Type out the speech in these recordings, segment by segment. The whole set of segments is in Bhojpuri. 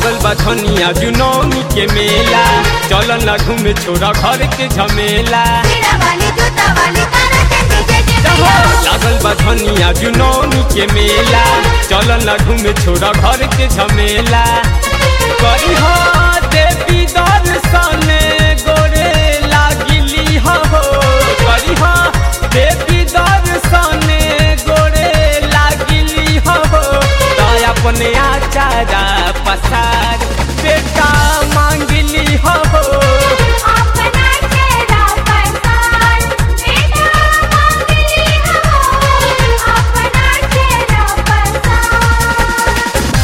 लागल बा धनिया जुनौनी के मेला चल ना घूमे छोरा घर के झमेला मेरा वाली जूता वाली तारा चंदी जय जय जहो, मैया लागल बा धनिया जुनौनी के मेला चल ना घूमे छोरा घर के झमेला करी हो देवी दर्शन गोरे लागिली हो करी हो देवी दर्शन गोरे लागिली हो तो अपने आचारा पसार बेटा मांगली हो अपना चेहरा पहचान बेटा मांगली हो अपना चेहरा पहचान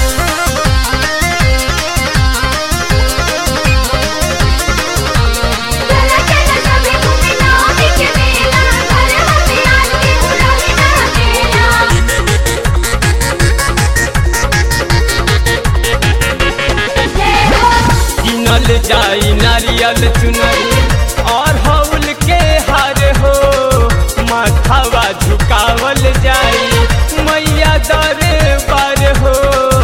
चला चला सभी घूमे नौमी के मेला घर हमें आरती उड़ाने का मेला जय हो किनल जाई नारियल चुनरी और हौल के हार हो माथावा झुकावल जाई मैया दरबार हो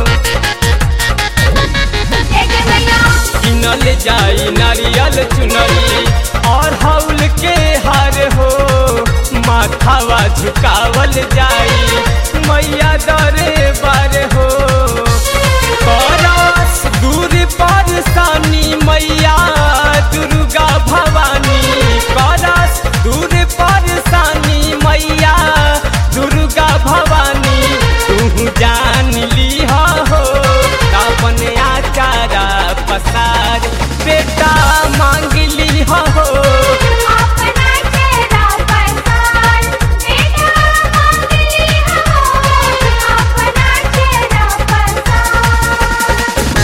जय जय मैया किनल जाई नारियल चुनरी और हौल के हार हो माथावा झुकावल जाई मैया दरबार हो करस दूर परसानी मैया दुर्गा भवानी करस दूर परसानी मैया दुर्गा भवानी तू जान ली हो अपन आचारा पसार बेटा मांग ली हो अपना चेहरा पहचान बेटा मांगली हो अपना चेहरा पहचान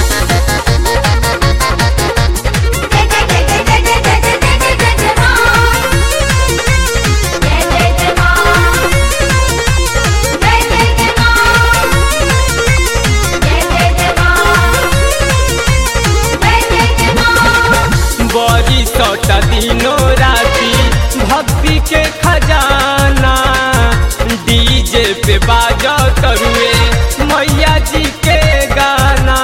जय जय जय जय जय जय जय जय जय जय जय मां जय जय जय मां जय जय जय मां जय जय जय मां जय जय जय मां बड़ी सौता दिनों राती भक्ति के खजाना डीजे पे बाजा करुए मैया जी के गाना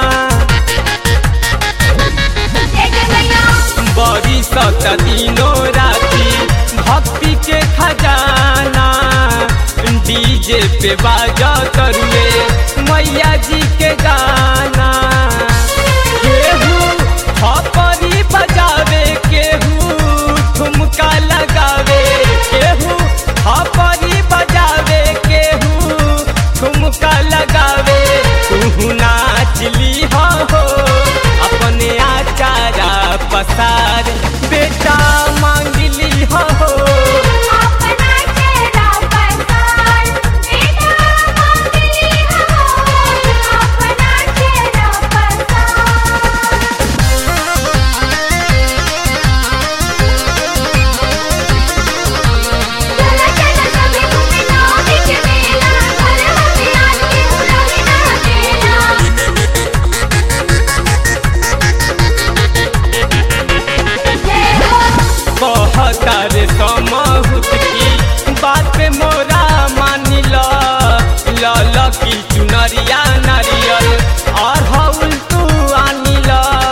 जय जय मैया बड़ी सौता दिनों राती भक्ति के खजाना डीजे पे बाजा करुए मैया जी के गाना केहू थपरी बजावे केहू ठुमका लगावे केहू थपरी बजावे केहू ठुमका लगावे तू नाचली हो अपने आचारा पसार बेटा मांगली हो अपना चेहरा पहचान बेटा मांगली हो अपना चेहरा पहचान चला चला सभी घूमे नौमी के मेला घर हमें आरती उड़ाने का मेला जय हो कहतार समहुत की बात पे मोरा मानिल लल की चुनरिया नारियल और हौल तू आनिल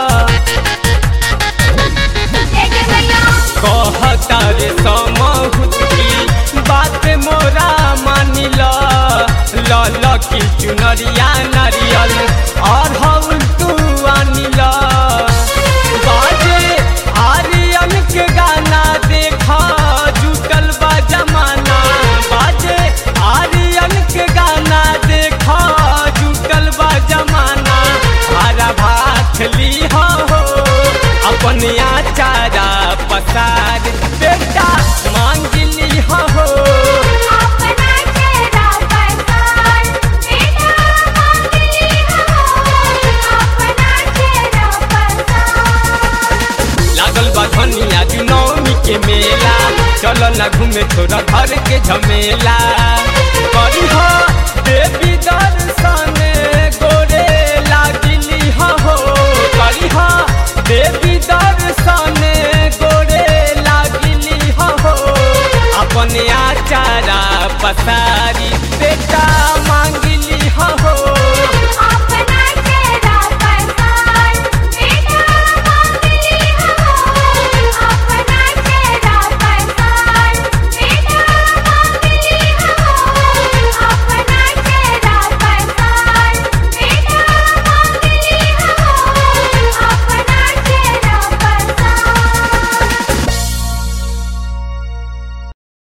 जय जय मैया कहतार समहुत की बात पे मोरा मानिल लल की चुनरिया नारियल और हौल तू आनिल बाजे आर्यन के गाना देखा जुटल बा जमाना बाजे आर्यन के गाना देखा जुटल बा जमाना हरा भात ली हो अपन आचारा पसार बेटा मांग ली हो अपना चेहरा पहचान बेटा मांगली हो अपना चेहरा पहचान लागल बा धनिया जुनौनी के मेला चल ना घूमे छोरा घर के झमेला करी हो देवी दर्शन गोरे लागिली हो करी हो देवी दर्शन गोरे लागिली हो अपन आचारा पसार